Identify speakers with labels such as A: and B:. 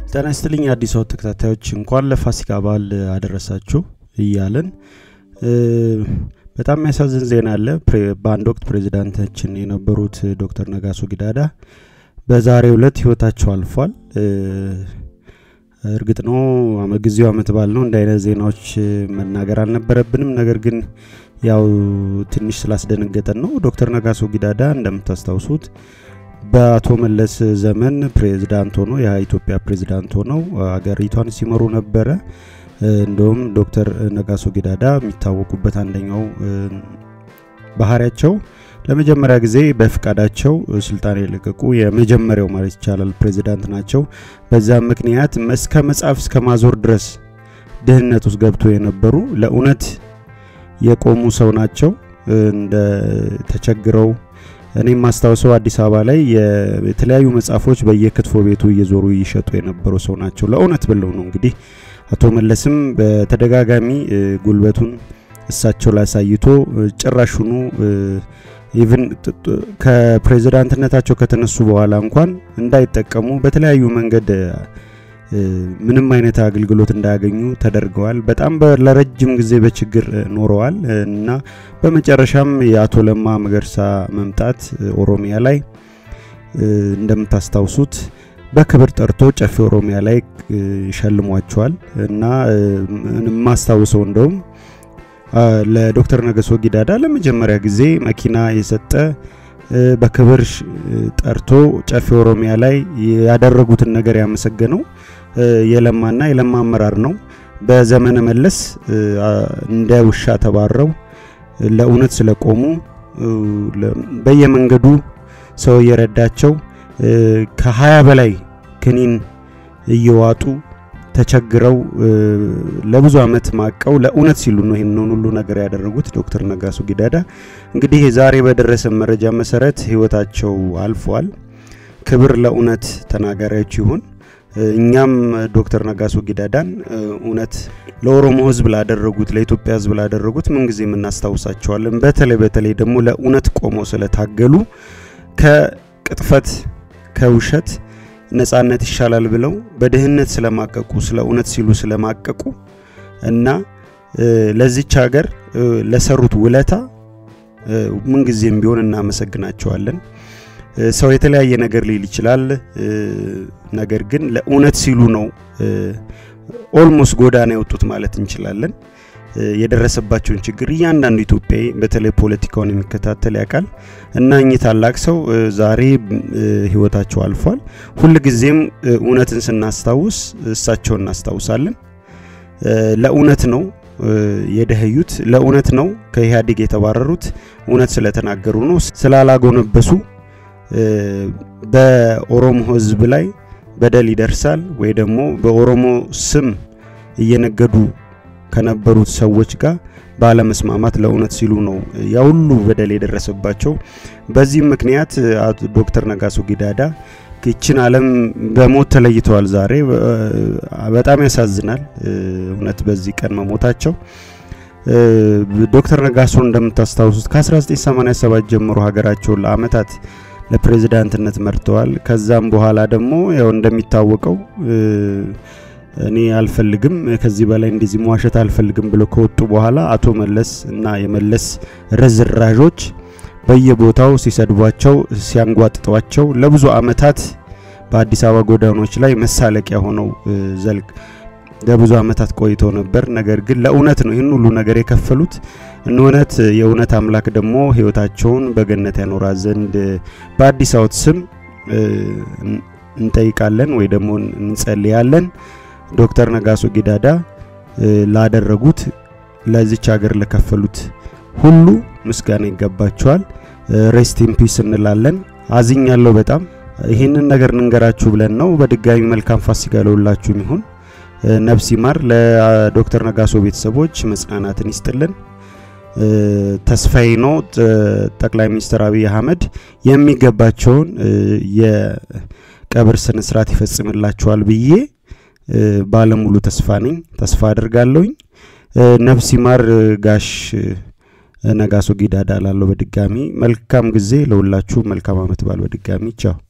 A: ጤና ይስጥልኝ አዲስ አበባ ተከታታዮች እንኳን ለፋሲካ በዓል አደረሳችሁ እያለን በጣም የሚያሳዝን ዜና አለ። በአንድ ወቅት ፕሬዚዳንታችን የነበሩት ዶክተር ነጋሶ ጊዳዳ በዛሬው ዕለት ህይወታቸው አልፏል። እርግጥ ነው ጊዜው አመት በዓል ነው፣ እንደ አይነት ዜናዎች መናገር አልነበረብንም። ነገር ግን ያው ትንሽ ስላስደነገጠን ነው። ዶክተር ነጋሶ ጊዳዳ እንደምታስታውሱት በአቶ መለስ ዘመን ፕሬዝዳንት ሆኖ የኢትዮጵያ ፕሬዝዳንት ሆነው አገሪቷን ሲመሩ ነበረ። እንደውም ዶክተር ነጋሶ ጊዳዳ የሚታወቁበት አንደኛው ባህሪያቸው ለመጀመሪያ ጊዜ በፍቃዳቸው ስልጣን የለቀቁ የመጀመሪያው ማለት ይቻላል ፕሬዝዳንት ናቸው። በዛም ምክንያት እስከ መጽሐፍ እስከ ማዞር ድረስ ድህነት ውስጥ ገብቶ የነበሩ ለእውነት የቆሙ ሰው ናቸው። እንደ ተቸግረው እኔም ማስታውሰው አዲስ አበባ ላይ የተለያዩ መጽሐፎች በየክትፎ ቤቱ እየዞሩ ይሸጡ የነበሩ ሰው ናቸው። ለእውነት ብለው ነው እንግዲህ አቶ መለስም በተደጋጋሚ ጉልበቱን እሳቸው ላይ አሳይቶ ጭራሹኑ ኢቭን ከፕሬዝዳንትነታቸው ከተነሱ በኋላ እንኳን እንዳይጠቀሙ በተለያዩ መንገድ ምንም አይነት አገልግሎት እንዳያገኙ ተደርገዋል። በጣም ለረጅም ጊዜ በችግር ኖረዋል እና በመጨረሻም የአቶ ለማ መገርሳ መምጣት ኦሮሚያ ላይ እንደምታስታውሱት በክብር ጠርቶ ጨፌ ኦሮሚያ ላይ ሸልሟቸዋል እና የማስታውሰው እንደውም ለዶክተር ነገሶ ጊዳዳ ለመጀመሪያ ጊዜ መኪና የሰጠ በክብር ጠርቶ ጨፌ ኦሮሚያ ላይ ያደረጉትን ነገር ያመሰገነው የለማና የለማ አመራር ነው። በዘመነ መለስ እንደ ውሻ ተባረው ለእውነት ስለቆሙ በየመንገዱ ሰው እየረዳቸው ከሀያ በላይ ክኒን እየዋጡ ተቸግረው ለብዙ አመት ማቀው ለእውነት ሲሉ ነው ይህንን ሁሉ ነገር ያደረጉት ዶክተር ነጋሶ ጊዳዳ። እንግዲህ ዛሬ በደረሰ መረጃ መሰረት ህይወታቸው አልፏል። ክብር ለእውነት ተናጋሪዎች ይሁን። እኛም ዶክተር ነጋሶ ጊዳዳን እውነት ለኦሮሞ ህዝብ ላደረጉት ለኢትዮጵያ ህዝብ ላደረጉት ምንጊዜም እናስታውሳቸዋለን። በተለይ በተለይ ደግሞ ለእውነት ቆመው ስለታገሉ ከቅጥፈት ከውሸት ነጻነት ይሻላል ብለው በድህነት ስለማቀቁ ስለ እውነት ሲሉ ስለማቀቁ እና ለዚች ሀገር ለሰሩት ውለታ ምንጊዜም ቢሆን እናመሰግናቸዋለን። ሰው የተለያየ ነገር ሊል ይችላል። ነገር ግን ለእውነት ሲሉ ነው ኦልሞስት ጎዳና የወጡት ማለት እንችላለን። የደረሰባቸውን ችግር እያንዳንዱ ኢትዮጵያዊ በተለይ ፖለቲካውን የሚከታተል ያውቃል እና እኚህ ታላቅ ሰው ዛሬ ህይወታቸው አልፏል። ሁልጊዜም እውነትን ስናስታውስ እሳቸውን እናስታውሳለን። ለእውነት ነው የደህዩት፣ ለእውነት ነው ከኢህአዴግ የተባረሩት። እውነት ስለተናገሩ ነው፣ ስላላጎነበሱ በኦሮሞ ህዝብ ላይ በደል ይደርሳል ወይ ደግሞ በኦሮሞ ስም እየነገዱ ከነበሩት ሰዎች ጋር ባለመስማማት ለእውነት ሲሉ ነው ያ ሁሉ በደል የደረሰባቸው። በዚህም ምክንያት ዶክተር ነጋሶ ጊዳዳ ይችን ዓለም በሞት ተለይተዋል። ዛሬ በጣም ያሳዝናል እውነት በዚህ ቀን መሞታቸው። ዶክተር ነጋሶ እንደምታስታውሱት ከ1987 ጀምሮ ሀገራቸውን ለአመታት ለፕሬዝዳንትነት መርተዋል። ከዛም በኋላ ደግሞ ያው እንደሚታወቀው እኔ አልፈልግም ከዚህ በላይ እንደዚህ መዋሸት አልፈልግም ብሎ ከወጡ በኋላ አቶ መለስ እና የመለስ ርዝራዦች በየቦታው ሲሰድቧቸው፣ ሲያንጓጥጧቸው ለብዙ አመታት በአዲስ አበባ ጎዳናዎች ላይ መሳለቂያ ሆነው ዘልቅ ለብዙ አመታት ቆይተው ነበር። ነገር ግን ለእውነት ነው ይህን ሁሉ ነገር የከፈሉት። እውነት የእውነት አምላክ ደግሞ ህይወታቸውን በገነት ያኖራ ዘንድ በአዲስ አበባ ስም እንጠይቃለን ወይ ደግሞ እንጸልያለን። ዶክተር ነጋሶ ጊዳዳ ላደረጉት ለዚች ሀገር ለከፈሉት ሁሉ ምስጋና ይገባቸዋል። ሬስት ኢን ፒስ እንላለን። አዝኛለሁ በጣም ይህንን ነገር እንንገራችሁ ብለን ነው። በድጋሚ መልካም ፋሲካ ለሁላችሁም ይሁን። ነፍስ ይማር። ለዶክተር ነጋሶ ቤተሰቦች መጽናናትን ይስጥልን። ተስፋዬ ነው ጠቅላይ ሚኒስትር አብይ አህመድ የሚገባቸውን የቀብር ስነ ስርዓት ይፈጽምላቸዋል ብዬ ባለሙሉ ተስፋ ነኝ። ተስፋ አድርጋለሁኝ። ነፍስ ይማር ጋሽ ነጋሶ ጊዳዳ ላለው በድጋሚ መልካም ጊዜ ለሁላችሁ። መልካም አመት በዓል በድጋሚ ቻው።